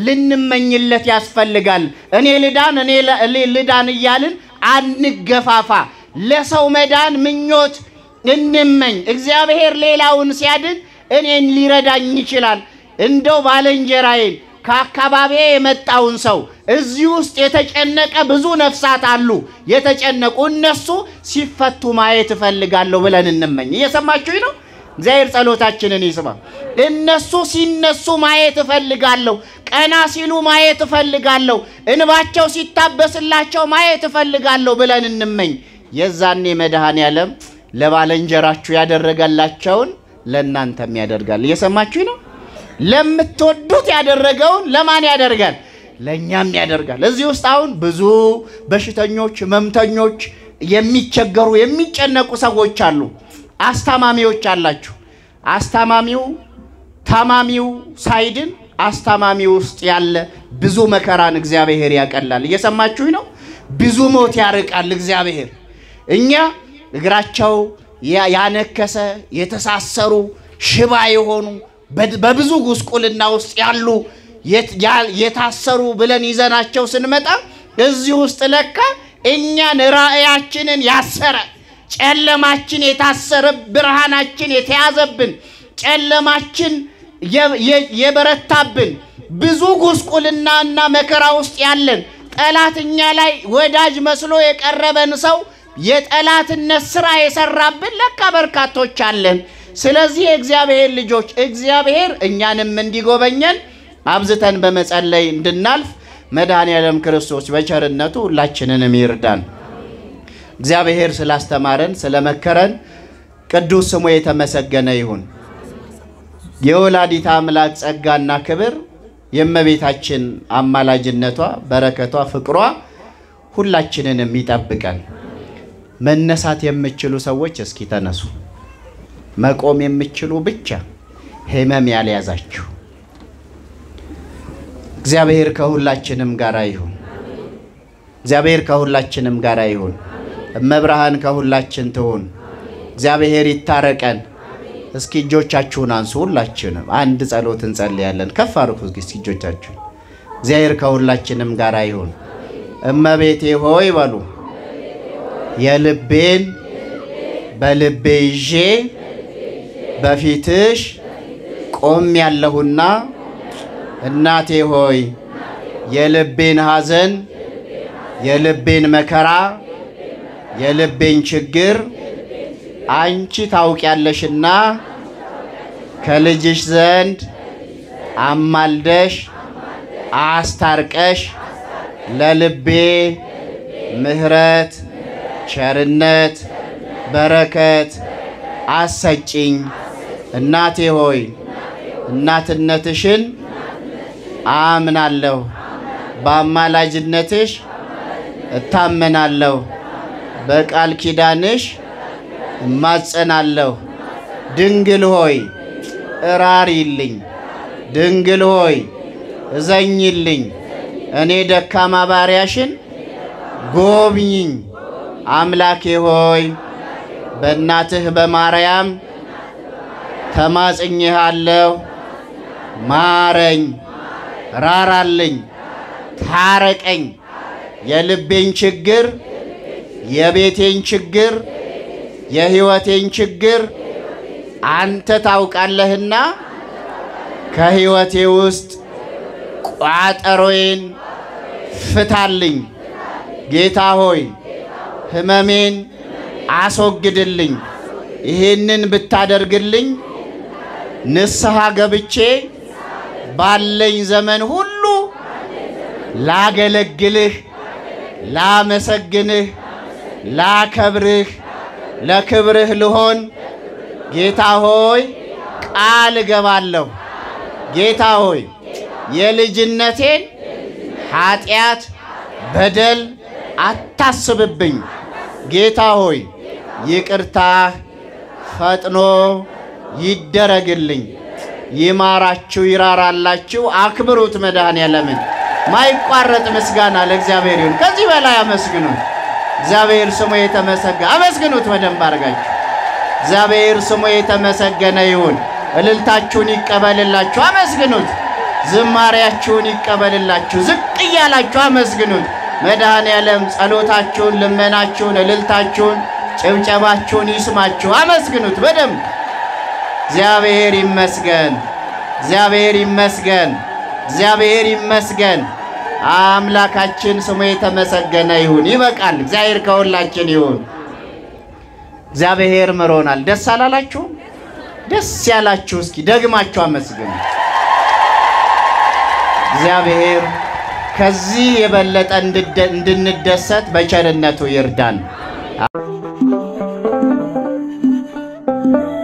ልንመኝለት ያስፈልጋል። እኔ ልዳን እኔ ልዳን እያልን አንገፋፋ። ለሰው መዳን ምኞት እንመኝ። እግዚአብሔር ሌላውን ሲያድን እኔን ሊረዳኝ ይችላል። እንደው ባልንጀራዬን ከአካባቢ የመጣውን ሰው እዚህ ውስጥ የተጨነቀ ብዙ ነፍሳት አሉ፣ የተጨነቁ እነሱ ሲፈቱ ማየት እፈልጋለሁ ብለን እንመኝ። እየሰማችሁኝ ነው? እግዚአብሔር ጸሎታችንን ይስማ። እነሱ ሲነሱ ማየት እፈልጋለሁ። ቀና ሲሉ ማየት እፈልጋለሁ። እንባቸው ሲታበስላቸው ማየት እፈልጋለሁ ብለን እንመኝ። የዛኔ መድኃኔ ዓለም ለባልንጀራችሁ ያደረገላቸውን ለእናንተም ያደርጋል። እየሰማችሁኝ ነው? ለምትወዱት ያደረገውን ለማን ያደርጋል? ለእኛም ያደርጋል። እዚህ ውስጥ አሁን ብዙ በሽተኞች፣ ህመምተኞች፣ የሚቸገሩ የሚጨነቁ ሰዎች አሉ። አስታማሚዎች አላችሁ። አስታማሚው ታማሚው ሳይድን አስታማሚ ውስጥ ያለ ብዙ መከራን እግዚአብሔር ያቀላል። እየሰማችሁኝ ነው? ብዙ ሞት ያርቃል እግዚአብሔር። እኛ እግራቸው ያነከሰ የተሳሰሩ ሽባ የሆኑ በድ- በብዙ ጉስቁልና ውስጥ ያሉ የት- ያ- የታሰሩ ብለን ይዘናቸው ስንመጣ እዚህ ውስጥ ለካ እኛን ራእያችንን ያሰረ ጨለማችን የታሰረ ብርሃናችን የተያዘብን ጨለማችን የ- የ- የበረታብን ብዙ ጉስቁልናና መከራ ውስጥ ያለን ጠላት እኛ ላይ ወዳጅ መስሎ የቀረበን ሰው የጠላትነት ስራ የሰራብን ለካ በርካቶች አለን። ስለዚህ የእግዚአብሔር ልጆች እግዚአብሔር እኛንም እንዲጎበኘን አብዝተን በመጸለይ እንድናልፍ መድኃኔ ዓለም ክርስቶስ በቸርነቱ ሁላችንንም ይርዳን። እግዚአብሔር ስላስተማረን ስለመከረን ቅዱስ ስሙ የተመሰገነ ይሁን። የወላዲት አምላክ ጸጋና ክብር የእመቤታችን አማላጅነቷ፣ በረከቷ፣ ፍቅሯ ሁላችንንም ይጠብቀን። መነሳት የምችሉ ሰዎች እስኪ ተነሱ። መቆም የምችሉ ብቻ ህመም ያልያዛችሁ እግዚአብሔር ከሁላችንም ጋር ይሁን። እግዚአብሔር ከሁላችንም ጋር ይሁን። እመብርሃን ከሁላችን ትሁን። እግዚአብሔር ይታረቀን። እስኪ እጆቻችሁን አንሱ። ሁላችንም አንድ ጸሎት እንጸልያለን። ከፍ አድርጉ እስኪ እጆቻችሁን። እግዚአብሔር ከሁላችንም ጋር ይሁን። እመቤቴ ሆይ በሉ የልቤን በልቤ ይዤ በፊትሽ ቆም ያለሁና እናቴ ሆይ የልቤን ሐዘን፣ የልቤን መከራ፣ የልቤን ችግር አንቺ ታውቂያለሽና ከልጅሽ ዘንድ አማልደሽ አስታርቀሽ ለልቤ ምሕረት፣ ቸርነት፣ በረከት አሰጪኝ። እናቴ ሆይ እናትነትሽን አምናለሁ፣ በአማላጅነትሽ እታመናለሁ፣ በቃል ኪዳንሽ እማጸናለሁ። ድንግል ሆይ እራሪልኝ፣ ድንግል ሆይ እዘኝልኝ፣ እኔ ደካማ ባሪያሽን ጎብኝኝ። አምላኬ ሆይ በእናትህ በማርያም ተማጽኜሃለሁ። ማረኝ፣ ራራልኝ፣ ታረቀኝ። የልቤን ችግር፣ የቤቴን ችግር፣ የሕይወቴን ችግር አንተ ታውቃለህና ከሕይወቴ ውስጥ ቋጠሮዬን ፍታልኝ። ጌታ ሆይ ሕመሜን አስወግድልኝ። ይህንን ብታደርግልኝ ንስሐ ገብቼ ባለኝ ዘመን ሁሉ ላገለግልህ፣ ላመሰግንህ፣ ላከብርህ፣ ለክብርህ ልሆን ጌታ ሆይ ቃል እገባለሁ። ጌታ ሆይ የልጅነቴን ኃጢአት፣ በደል አታስብብኝ። ጌታ ሆይ ይቅርታህ ፈጥኖ ይደረግልኝ። ይማራችሁ፣ ይራራላችሁ። አክብሩት መድኃኔዓለምን። ማይቋረጥ ምስጋና ለእግዚአብሔር ይሁን። ከዚህ በላይ አመስግኑት። እግዚአብሔር ስሙ የተመሰገነ አመስግኑት በደንብ አድርጋችሁ። እግዚአብሔር ስሙ የተመሰገነ ይሁን። እልልታችሁን ይቀበልላችሁ፣ አመስግኑት። ዝማሬያችሁን ይቀበልላችሁ፣ ዝቅ እያላችሁ አመስግኑት። መድኃኔዓለም ጸሎታችሁን፣ ልመናችሁን፣ እልልታችሁን፣ ጭብጨባችሁን ይስማችሁ። አመስግኑት በደንብ እግዚአብሔር ይመስገን፣ እግዚአብሔር ይመስገን፣ እግዚአብሔር ይመስገን። አምላካችን ስሙ የተመሰገነ ይሁን። ይበቃል። እግዚአብሔር ከሁላችን ይሁን። እግዚአብሔር ምሮናል። ደስ አላላችሁም? ደስ ያላችሁ እስኪ ደግማችሁ አመስግኑ። እግዚአብሔር ከዚህ የበለጠ እንድደ- እንድንደሰት በቸርነቱ ይርዳን።